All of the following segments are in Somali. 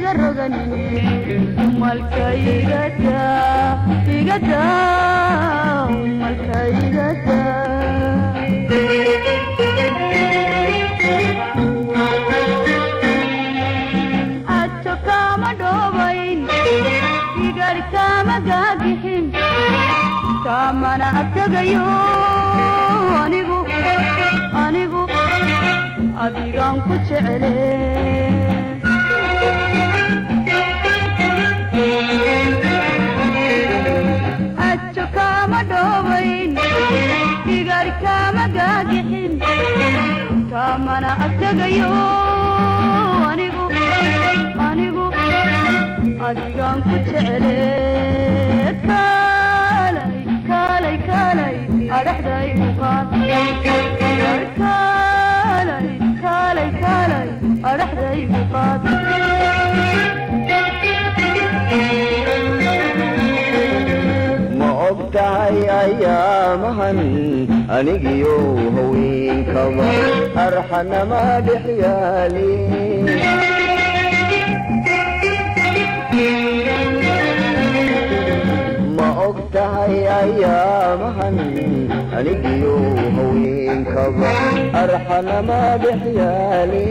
iga roganini malka igada igada malka igada ajo kama dhobayn igar kama gaagixin kamana agtagayo anigu anigu adigaan ku jecele ajo kama dhobayn igar kama gaagixin kamana agtagayo anigu anigu adigaan ku jecele kaalay kaalay kaalay adhaxdaygu qaad kaalay kaalay kaalay adhaxdaygu qaad ma og tahay ayaamahan anigiyo haweenkaba arxanama dhex yaali ma og tahay ayaamahan anigiyo haweenkaba arxanama dhex yaali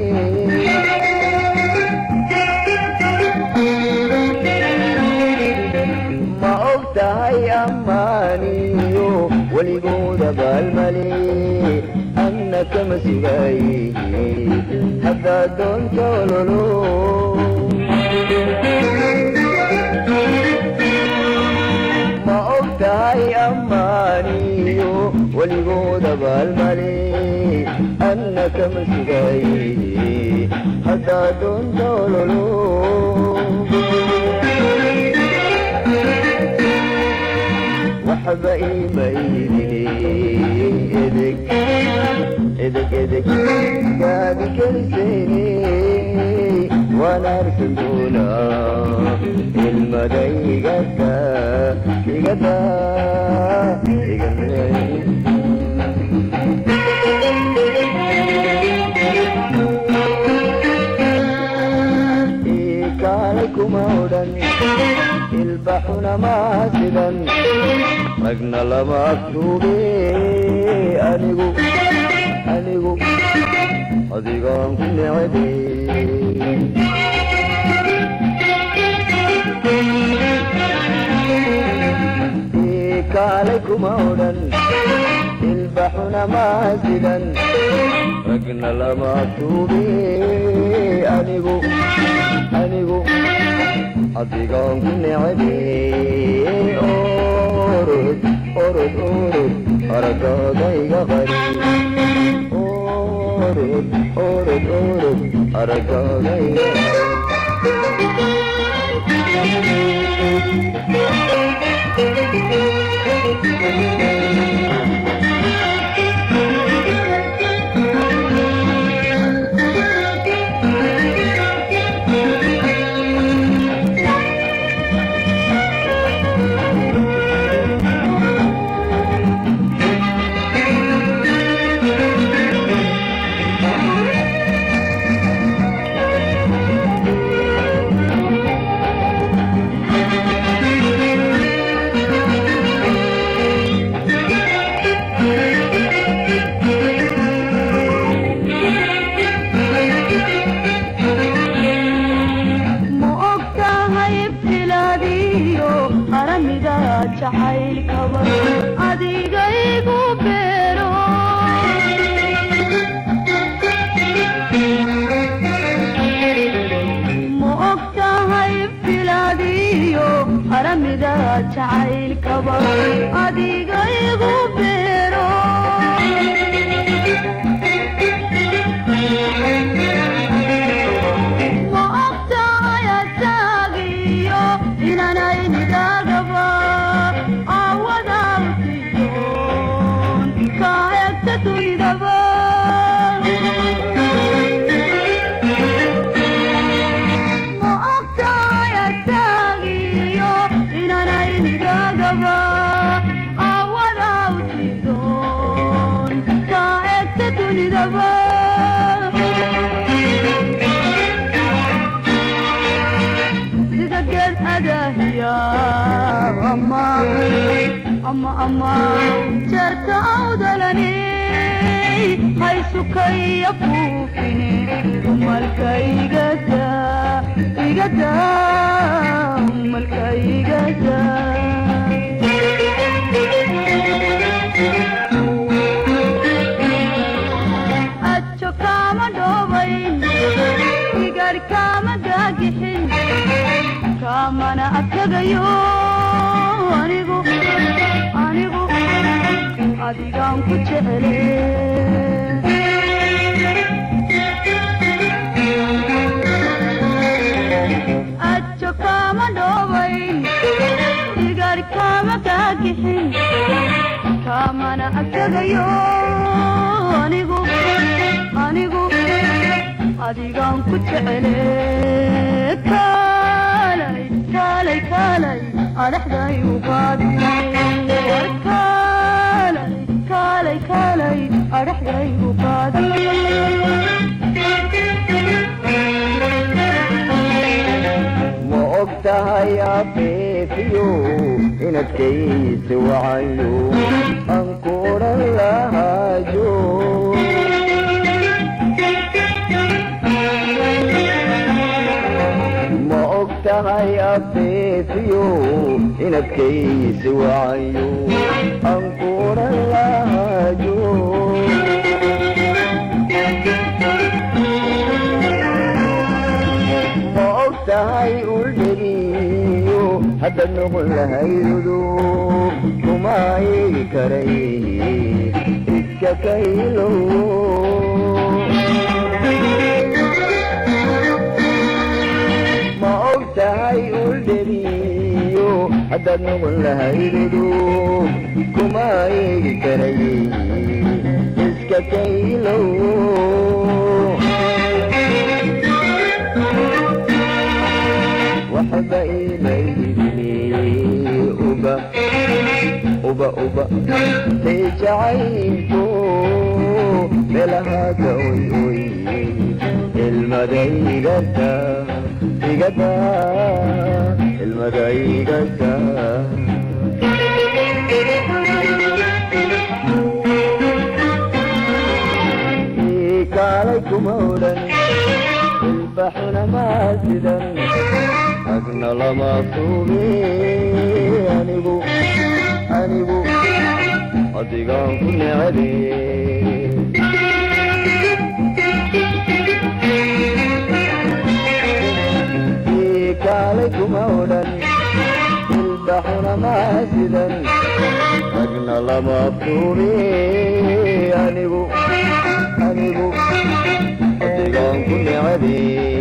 ma og tahay ammaaniyo weligooda baalmale anna kama sugaaye haddaad doonto ololo ma og tahay ammaaniyo weligooda baalmale anna kama sugaaye haddaad doonto ololo waxba imaydine edeg edeg edeg gaagi kelisayne waan arkin doonaa ilmada igada igada igada kaalay kuma odhan ilbaxuna maa sidan ragna lama agtuube anigu anigu adigaan ku necebe kaalay kuma odhan ilbaxuna maa sidan ragna lama agtuube anigu anigu adigaan ku necebe orod orod orod aragaaga iga qari orod orod orod aragaaga iga qari ma og tahay ibtilaadiyo qaramiga jacaylkaba adigaygu beero ma og tahay ibtilaadiyo qaramiga jacaylkaba adigaygu beero ma ogtahay asaagiyo inanaynidaagaba awada usidoon ka hegta dunidaba ma ogtahay asaagiyo inanaynidaagaba awada usidoon ama ama ama jarka awdalani haysukaya fuufine umalka igada igada umalka igada ajo kama dhoobayn igar kama gaagixin kamana adkagayo anigu anigu adigaan ku jecele ajo kama dhoobayn igar kama gaagixin kamana adkagayo anigu anigu adigaan ku jecele kaalay kaalay kaalay adhaxday ugaad kaalay kaalay kaalay adhaxday ugaad ma og tahay abeefiyo inadkaysi wacayo aan kuodhan lahaayo ma og tahay abeefiyo inadkaysi wacayo aan kuodhan lahaayo ma og tahay uldhegiyo hadda noqon lahaydudu kuma eegi karay iska kaylo ma og tahay uldhegiyo hadda noqon lahaydudu kuma eegi karay iska kaylo waxba imaydini uba uba uba say jacaylku meelahaada oy oy ilmada igata igata ilmada igata kaalay kuma odhan ilbaxuna maasidan agna lama suubi anigu anigu adigaan ku necebe kaalay kuma odhan ilbaxuna maasidan agna lama suubi anigu anigu adigaan ku necebe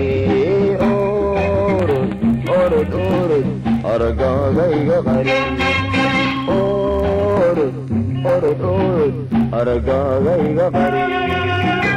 orod orod orod aragaagayga qari orod orod orod aragaagayga qari